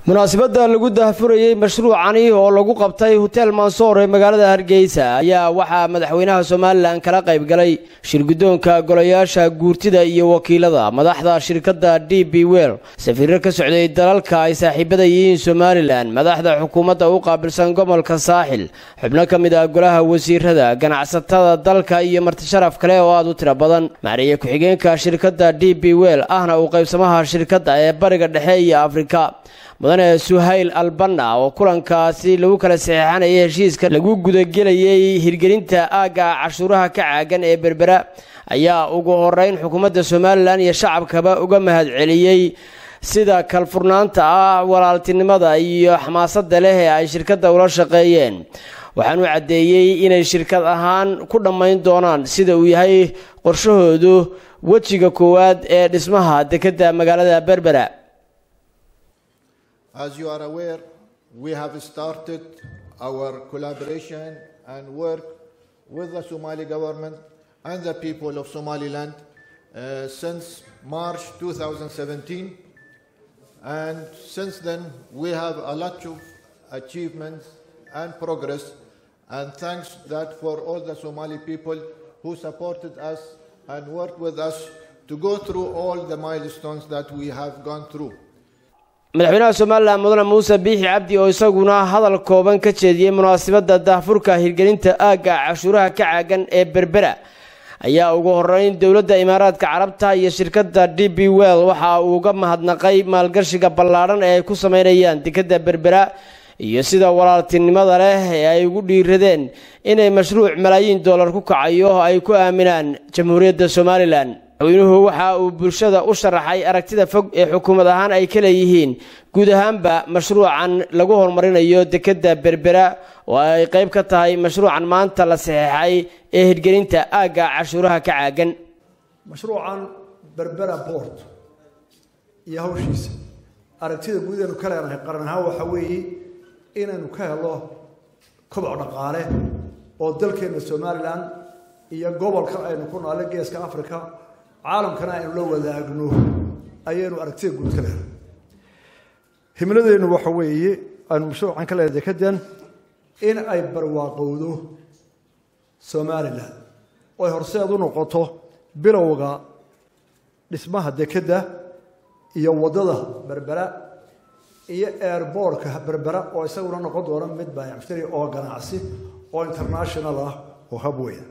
munaasabadda lagu daahfurayey mashruucani oo lagu qabtay hotel mansoor ee magaalada hargeysa ayaa waxaa madaxweynaha somalilan kala qayb galay shirguddoonka golayaasha guurtida iyo wakiilada madaxda shirkadda d b wel safiiro ka socday dalalka ay saaxiibada yihiin somalilan madaxda xukuumadda u qaabilsan gobolka saaxil xubno ka mid ah golaha wasiirada ganacsatada dalka iyo martisharaf kale oo aad u tiro badan maariye ku-xigeenka shirkadda d b wel ahna uu qaybsamaha shirkadda ee bariga dhexe iyo afrika mudane suhayl albanna oo kulankaasi lagu kala saxeixanayay heshiiska lagu gudagelayay hirgelinta aagga cashuuraha ka caagan ee berbera ayaa ugu horeyn xukuumadda somalilan iyo shacabkaba uga mahadceliyey sida kalfurnaanta ah walaaltinimada iyo xamaasadda leh ee ay shirkadda ula shaqeeyeen waxaanu caddeeyey inay shirkad ahaan ku dhammayn doonaan sida uu yahay qorshahoodu wejiga koowaad ee dhismaha dekedda magaalada berbera As you are aware, we have started our collaboration and work with the Somali government and the people of Somaliland uh, since March 2017. And since then, we have a lot of achievements and progress. And thanks that for all the Somali people who supported us and worked with us to go through all the milestones that we have gone through. madaxweynaha somalilan mudane muuse biixi cabdi oo isaguna hadal kooban ka jeediyey munaasabadda daahfurka hirgelinta aagga cashuuraha ka caagan ee berbera ayaa ugu horeyn dowladda imaaraadka carabta iyo shirkadda d b well waxa uu uga mahadnaqay maalgashiga ballaadhan ee ay ku sameynayaan dekedda berbera iyo sida walaaltinimada leh ee ay ugu dhiiradeen inay mashruuc malaayiin dollar ku kacayo ay ku aaminaan jamhuuriyadda somalilan madaxweynuhu waxa uu bulshada u sharaxay aragtida fog ee xukuumad ahaan ay ka leeyihiin guud ahaanba mashruucan lagu horumarinayo dekedda berbera oo ay qayb ka tahay mashruucan maanta la saxeexay ee hirgelinta aagga cashuuraha ka caagan mashruucan berbera bort iyo hawshiisa aragtida guud aynu ka leenahay qaran ahaan waxa weeye inaynu ka helo koboc dhaqaale oo dalkeenna somalilan iyo gobolkan aynu ku noole geeska africa caalamkana aynu la wadaagno ayaynu aragtida guud ka leedahay himladeennu waxa weeye aynu mashruucan ka leedahay dekadan in ay barwaaqowdo somalilan oo ay horseed u noqoto bilowga dhismaha dekedda iyo waddada berbera iyo airboortka berbera oo isaguna noqon doona mid baayacmushtari oo ganacsi oo international ah oo habweyn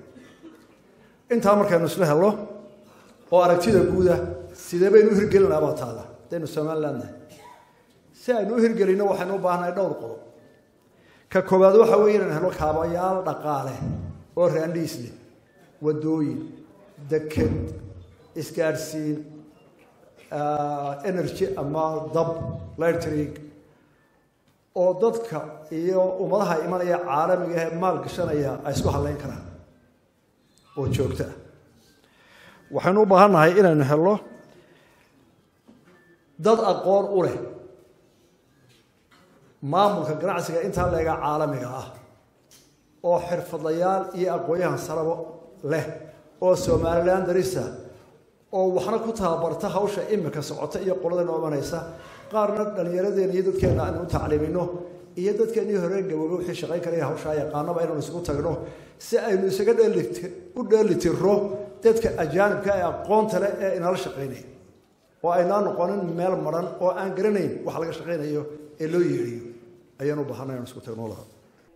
intaa markaynu isla helo oo aragtida guuda sidee baynu u hirgelin lahaa baa taada hadaynu somaliland nahay si aynu u hirgelinno waxaynu u baahannahay dhowr qodob ka koowaad waxa weeye inaynu helo kaabayaal dhaqaale oo raandhiis leh waddooyin deked isgaadhsiin energy ama dab lightrig oo dadka iyo ummadaha imanaya caalamiga ee maal gashanaya ay isku hadlayn karaan oo joogto ah waxaynu u baahan nahay inaynu helno dad aqoon u leh maamulka ganacsiga intaa leega caalamiga ah oo xirfadlayaal iyo aqoon-yahan sarabo leh oo somalilan darisa oo waxna ku tababarta hawsha imika socota iyo qoladana omanaysa qaarna dhallinyaradeena iyo dadkeenna aynu u tacliimino iyo dadkeennii hore gaboobe wixii shaqayn karaya hawshaa yaqaanaba inaynu isugu tagno si aynu isaga dheelit u dheelitiro dadka ajaanibka ee aqoonta leh ee inala shaqaynaya oo aynaa noqonin meel maran oo aan garanayn wax laga shaqaynayo ee loo yeedhiyo ayaan u baahanay anu isku tagno laha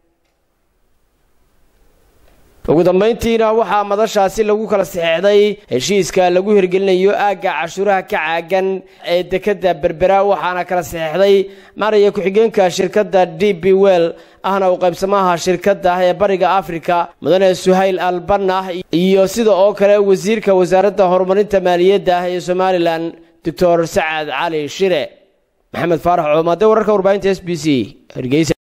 ugu dambayntiina waxaa madashaasi lagu kala saxeexday heshiiska lagu hirgelinayo aagga cashuuraha ka caagan ee dekedda berbera waxaana kala saxeexday maraya ku-xigeenka shirkadda d b well ahna u qaybsamaha shirkadda ee bariga africa mudane suhayl albanna iyo sida oo kale wasiirka wasaaradda horumarinta maaliyadda ee somalilan doctor sacad cali shire maxamed faarax coomaade wararka warbaahinta s b c hargeysa